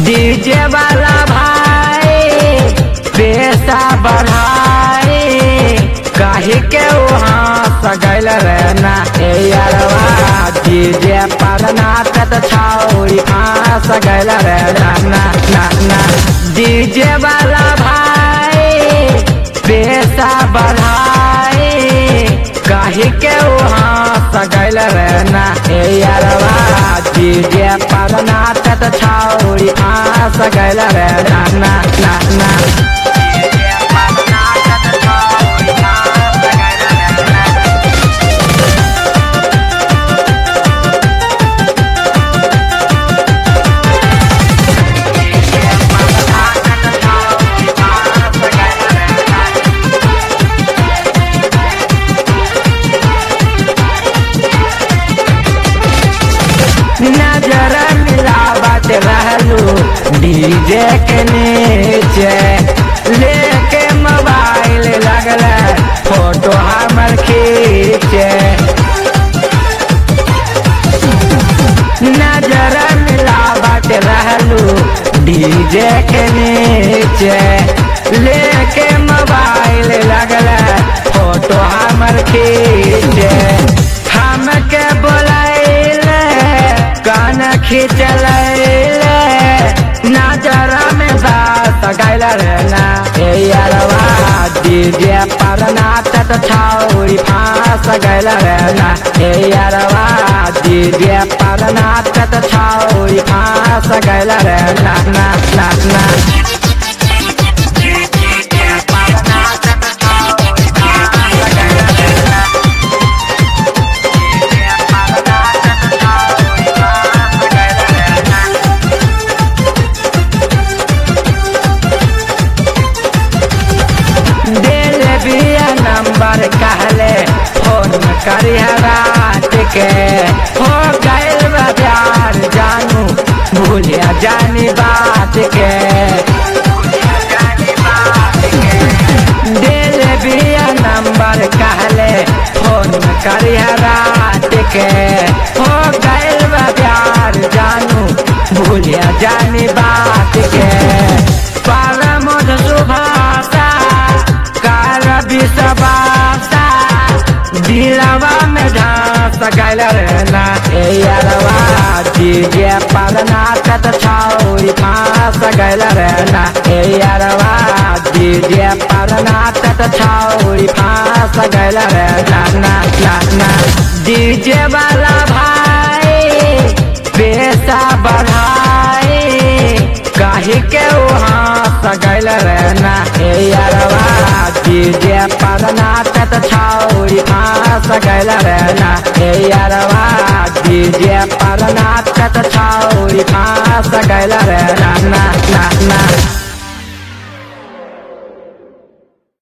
DJ वाला भाई पैसा बढ़ाई कही के वहाँ सगैल रहना ए यारवा डीजे पर नाचत छौरी हाँ सगैल रहना ना ना ना डीजे वाला भाई पैसा बढ़ाई कही के वहाँ सगैल रहना ए यारवा डीजे पर नाचत छौरी हाँ सगैल रहना ना ना ना डीजे पर नाचत छौरी हाँ सगैल रहना नजर मिलावत रहलू डीजे के नीचे लेके मोबाइल लगल फोटो हमर खींचे नजर मिलावत रहलू डीजे के नीचे लेके मोबाइल लगल फोटो हमर खींचे हमके बोलैल कान खींचल नजर में बात गैल रहना ए यारवा डीजे पर नाचत छौरी फांस गैल रहना ए यारवा डीजे पर नाचत छौरी फांस गैल रहना ना ना ना दिल बिया नंबर कहले फोन करिया रात के हो गइल बा प्यार जानू भूलिया जानी बात के दिल बिया नंबर कहले फोन करिया रात के हो गइल बा प्यार जानू भूलिया जानी बात के पारा मध सुभाषा कार विषबासा दिलवा में झांस गैल रहना ए यारवा डीजे पर नाचत छौरी फांस गैल रहना ए यारवा डीजे पर नाचत छौरी फांस गैल रहना ना ना ना डीजे वाला भाई पैसा बढ़ाई कही के वहाँ सगैल रहना ए यारवा डीजे पर नाचत छौरी हाँ सगैल रहना ए यारवा डीजे पर नाचत छौरी हाँ सगैल रहना ना ना ना